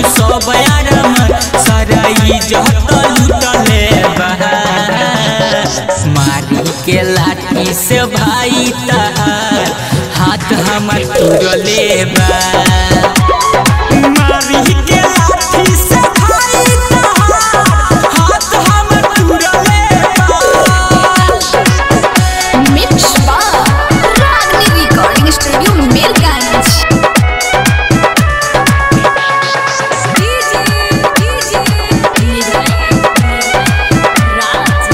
सब आराम सारा इज्जत लूटले बा मारी के लाठी से भाई तहार हाथ हमर तुरले बा मारी के लाठी से भाई तहार हाथ हमर तुरले बा mix by Ragini recording studio Mirganj DJ DJ Raj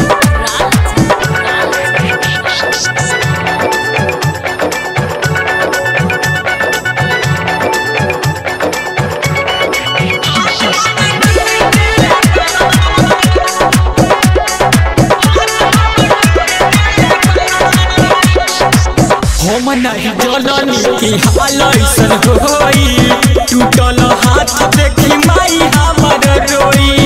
हम नहीं जननी की हाल ऐसन होई टूटल हाथ देखी माई हमर रोई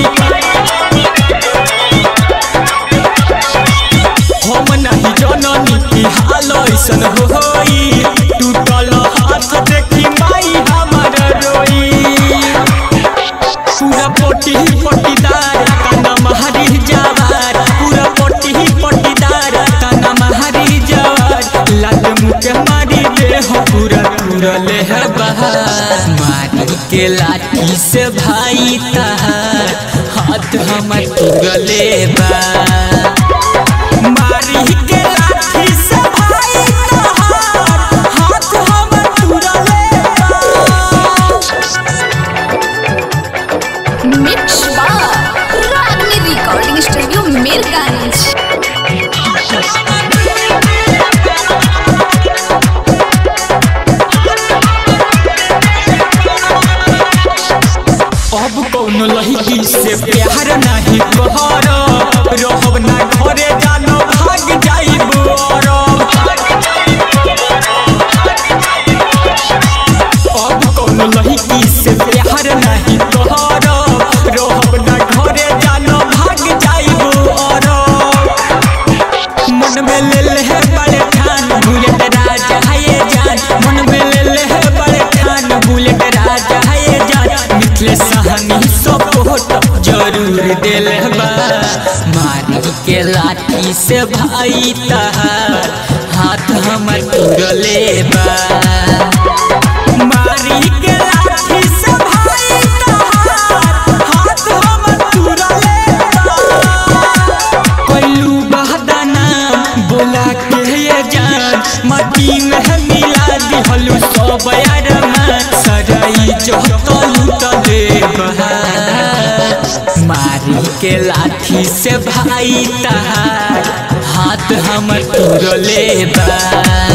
हम नहीं जननी की हाल ऐसन होई टूटल हाथ देखी माई हमर रोई पूरा पोटी पटीदार तना महरी जवार पूरा पोटी पटीदार तना महरी जवार लाल मुके मारी दे हो पूरा पूरा ले है बहार मारी के लाठी से भाई तहार हाथ हमर तुरले बा मारी के लाठी से भाई तहार हाथ हमर तुरले बा mix by Ragini recording studio Mirganj अब कौन लड़की से प्यार नहीं कहर रहब ना घरे जानो भाग जाइब अरब अब कौन लड़की से प्यार नहीं कहर रहब ना घरे जानो भाग जाइब अरब मन में ले ले है बड़े ठान बुलेट राजा है ये जान मन में ले ले है बड़े ठान बुलेट राजा है ये जान मिथले सहनी सपोर्ट जरूर दिल बा मारी के लाठी से भाई तहार हाथ हमर तुरले बा मारी के लाठी से भाई तहार हाथ हमर तुरले बा कोइलू बहदाना बोला के ये जान मटी में है मिला दिहलू सब यारमा सराई जो तो लूटले बहार मारी के लाठी से भाई तहार हाथ हमर तुरले बा